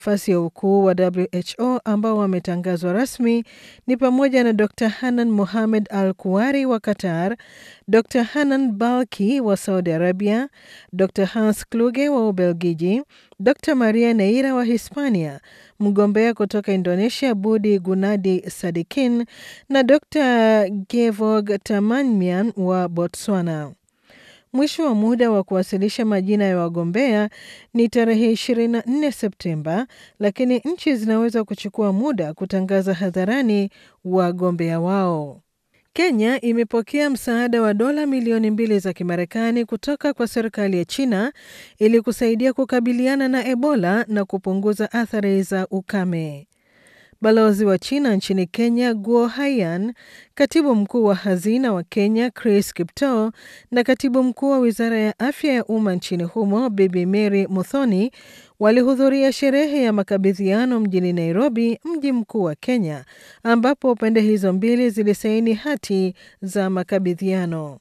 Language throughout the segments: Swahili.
Nafasi ya ukuu wa WHO ambao wametangazwa rasmi ni pamoja na Dr Hanan Mohamed Al Kuwari wa Qatar, Dr Hanan Balki wa Saudi Arabia, Dr Hans Kluge wa Ubelgiji, Dr Maria Neira wa Hispania, mgombea kutoka Indonesia Budi Gunadi Sadikin na Dr Gevog Tamanmian wa Botswana. Mwisho wa muda wa kuwasilisha majina ya wagombea ni tarehe 24 Septemba, lakini nchi zinaweza kuchukua muda kutangaza hadharani wagombea wao. Kenya imepokea msaada wa dola milioni mbili za Kimarekani kutoka kwa serikali ya China ili kusaidia kukabiliana na Ebola na kupunguza athari za ukame. Balozi wa China nchini Kenya Guo Haiyan, katibu mkuu wa hazina wa Kenya Chris Kiptoo na katibu mkuu wa wizara ya afya ya umma nchini humo Bibi Mary Muthoni walihudhuria sherehe ya makabidhiano mjini Nairobi, mji mkuu wa Kenya, ambapo pande hizo mbili zilisaini hati za makabidhiano.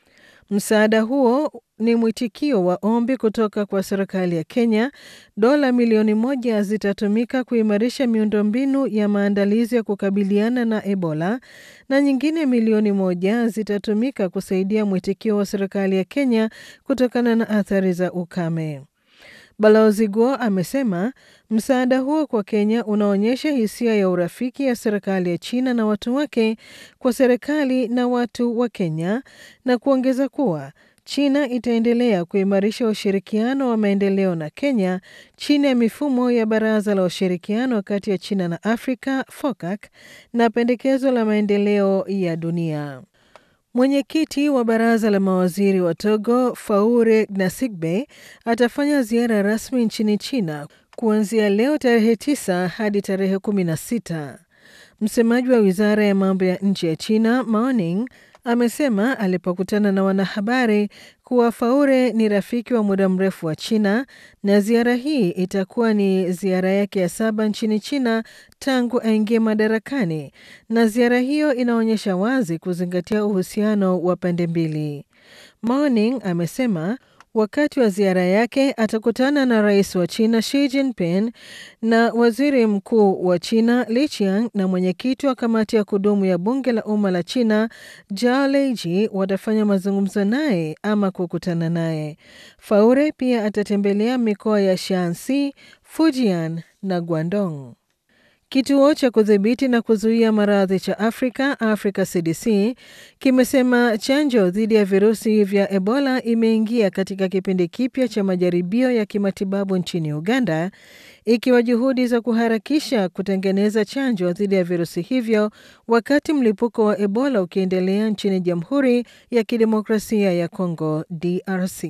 Msaada huo ni mwitikio wa ombi kutoka kwa serikali ya Kenya. Dola milioni moja zitatumika kuimarisha miundombinu ya maandalizi ya kukabiliana na Ebola na nyingine milioni moja zitatumika kusaidia mwitikio wa serikali ya Kenya kutokana na athari za ukame. Balozi Guo amesema msaada huo kwa Kenya unaonyesha hisia ya urafiki ya serikali ya China na watu wake kwa serikali na watu wa Kenya na kuongeza kuwa China itaendelea kuimarisha ushirikiano wa maendeleo na Kenya chini ya mifumo ya Baraza la Ushirikiano kati ya China na Afrika FOCAC na pendekezo la maendeleo ya dunia. Mwenyekiti wa baraza la mawaziri wa Togo Faure Gnassingbe atafanya ziara rasmi nchini China kuanzia leo tarehe 9 hadi tarehe 16. Msemaji wa wizara ya mambo ya nje ya China Mao Ning amesema alipokutana na wanahabari kuwa Faure ni rafiki wa muda mrefu wa China na ziara hii itakuwa ni ziara yake ya saba nchini China tangu aingie madarakani, na ziara hiyo inaonyesha wazi kuzingatia uhusiano wa pande mbili. Morning amesema wakati wa ziara yake atakutana na rais wa China Xi Jinping na waziri mkuu wa China Li Qiang na mwenyekiti wa kamati ya kudumu ya bunge la umma la China Zhao Leiji watafanya mazungumzo naye ama kukutana naye. Faure pia atatembelea mikoa ya Shaanxi, Fujian na Guangdong. Kituo cha kudhibiti na kuzuia maradhi cha Afrika, Africa CDC, kimesema chanjo dhidi ya virusi vya Ebola imeingia katika kipindi kipya cha majaribio ya kimatibabu nchini Uganda, ikiwa juhudi za kuharakisha kutengeneza chanjo dhidi ya virusi hivyo wakati mlipuko wa Ebola ukiendelea nchini Jamhuri ya Kidemokrasia ya Kongo, DRC.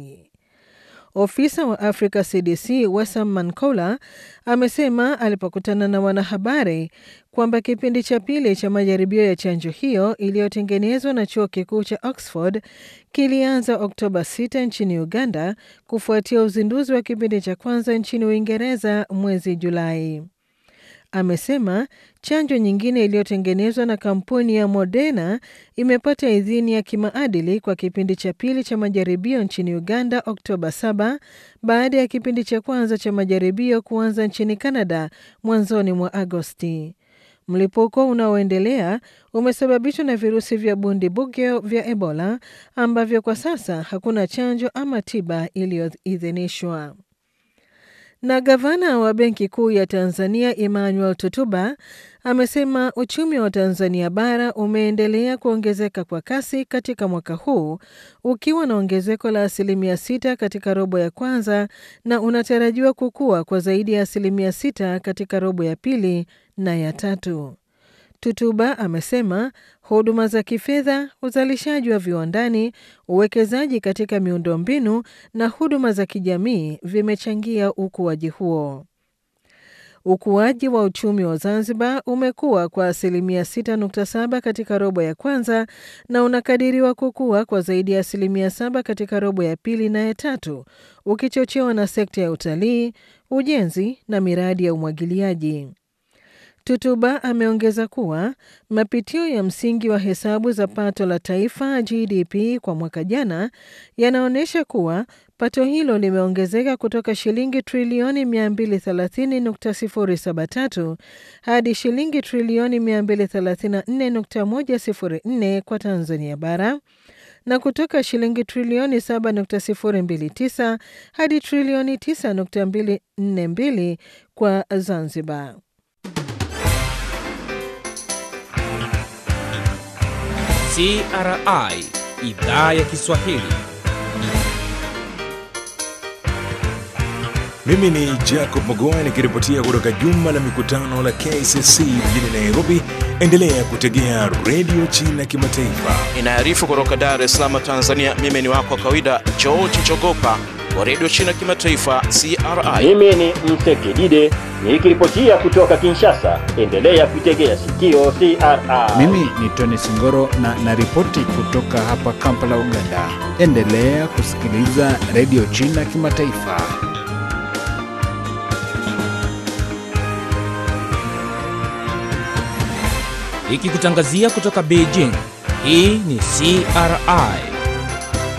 Ofisa wa Africa CDC Wessam Mankola amesema alipokutana na wanahabari kwamba kipindi cha pili cha majaribio ya chanjo hiyo iliyotengenezwa na chuo kikuu cha Oxford kilianza Oktoba 6 nchini Uganda kufuatia uzinduzi wa kipindi cha kwanza nchini Uingereza mwezi Julai. Amesema chanjo nyingine iliyotengenezwa na kampuni ya Moderna imepata idhini ya kimaadili kwa kipindi cha pili cha majaribio nchini Uganda Oktoba 7 baada ya kipindi cha kwanza cha majaribio kuanza nchini Canada mwanzoni mwa Agosti. Mlipuko unaoendelea umesababishwa na virusi vya bundibugyo vya Ebola ambavyo kwa sasa hakuna chanjo ama tiba iliyoidhinishwa. Na gavana wa Benki Kuu ya Tanzania Emmanuel Tutuba amesema uchumi wa Tanzania bara umeendelea kuongezeka kwa kasi katika mwaka huu ukiwa na ongezeko la asilimia sita katika robo ya kwanza na unatarajiwa kukua kwa zaidi ya asilimia sita katika robo ya pili na ya tatu. Tutuba amesema huduma za kifedha, uzalishaji wa viwandani, uwekezaji katika miundombinu na huduma za kijamii vimechangia ukuaji huo. Ukuaji wa uchumi wa Zanzibar umekuwa kwa asilimia 6.7 katika robo ya kwanza na unakadiriwa kukua kwa zaidi ya asilimia 7 katika robo ya pili na ya tatu, ukichochewa na sekta ya utalii, ujenzi na miradi ya umwagiliaji. Tutuba ameongeza kuwa mapitio ya msingi wa hesabu za pato la taifa GDP kwa mwaka jana yanaonyesha kuwa pato hilo limeongezeka kutoka shilingi trilioni 230.073 hadi shilingi trilioni 234.104 kwa Tanzania bara na kutoka shilingi trilioni 7.029 hadi trilioni 9.242 kwa Zanzibar. CRI idhaa ya Kiswahili. Mimi ni Jacob Mogoa nikiripotia kutoka jumba la mikutano la KCC mjini Nairobi. Endelea kutegea redio China Kimataifa. Inaarifu kutoka Dar es Salaam, Tanzania. Mimi ni wako wa kawaida George Chogopa wa redio China Kimataifa CRI. Mimi ni Msekidide nikiripotia kutoka Kinshasa. Endelea kuitegea sikio CRI. Mimi ni Tony Singoro na naripoti kutoka hapa Kampala, Uganda. Endelea kusikiliza redio China Kimataifa. Ikikutangazia kutoka Beijing. Hii ni CRI